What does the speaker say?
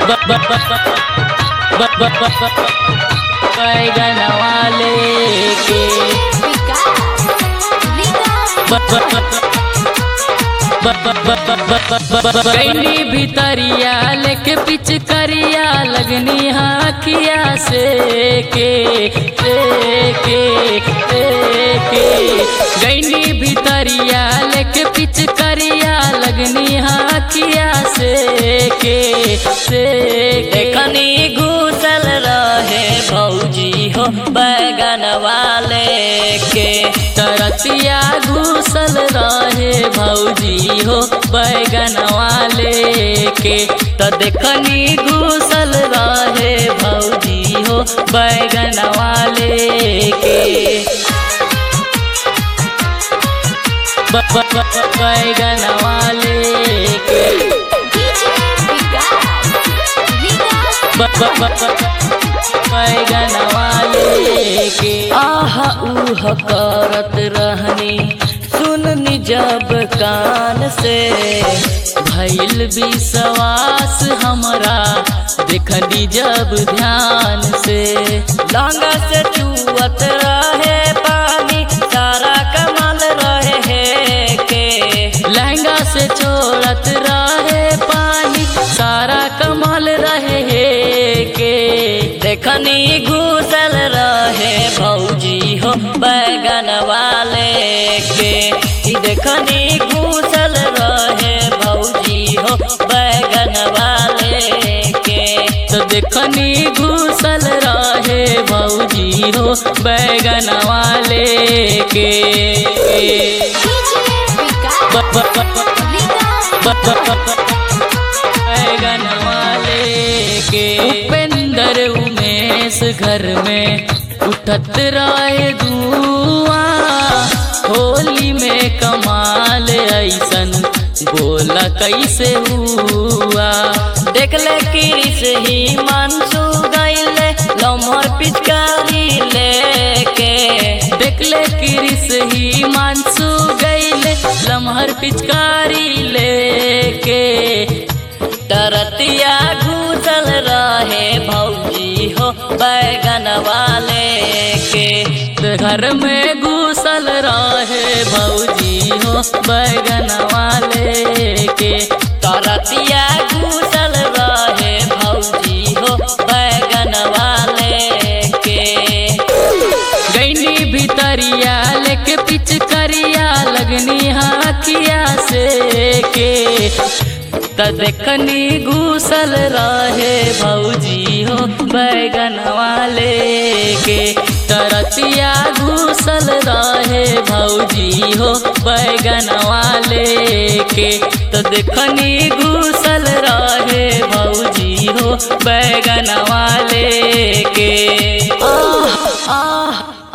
बैगन वाले के कैनी भितरिया लेके पिच करिया लगनी हाखिया से के से के से के गैनी भितरिया लेके पिच करिया लगनी हाखिया से के से देखनी घुसल रहे भौजी हो बैगन वाले के तरतिया घुसल रहे भौजी हो बैगन वाले के तो देखनी घुसल रहे भौजी हो बैगन वाले के ब- ब- ब- बैगन वाले के ब- ब- ब- ब- बैगन वाले के आह उह करत रहनी सुननी जब कान से भैल विश्वास हमरा देखनी जब ध्यान से लांगा से चुअत रहे पानी सारा कमल रहे के लहंगा से छोड़त रहे पानी सारा कमल रहे के देखनी घुसल रहे भौजी हो बैगन वाले के ई देखनी घुसल रहे भौजी हो बैगन वाले के तो देखनी घुसल रहे भौजी हो बैगन वाले के ब- ब- ब- ब- ब- ब- ब- बैगन वाले के उपेंद्र उमेश घर में उठत रहे धुआं होली में कमाल ऐसन बोला कैसे हुआ देखले किरिस ही मनसू गईले लम्हर पिचकारी लेके देखले किरिस ही मानसू गईले लमहर पिचकारी लेके तरतिया घुसल रहे भौजी हो बैगन वाले के घर में घुसल रहे भौजी हो बैगन वाले के तरतिया घुसल रहे भौजी हो बैगन वाले के गैनी भितरिया लेके पिच करिया लगनी हाथिया से के त देखनी घुसल रहे भौजी हो बैगन वाले के तरतिया घुसल रहे भौजी हो बैगन वाले के तो देखनी घुसल रहे भौजी हो बैगन वाले के आह आह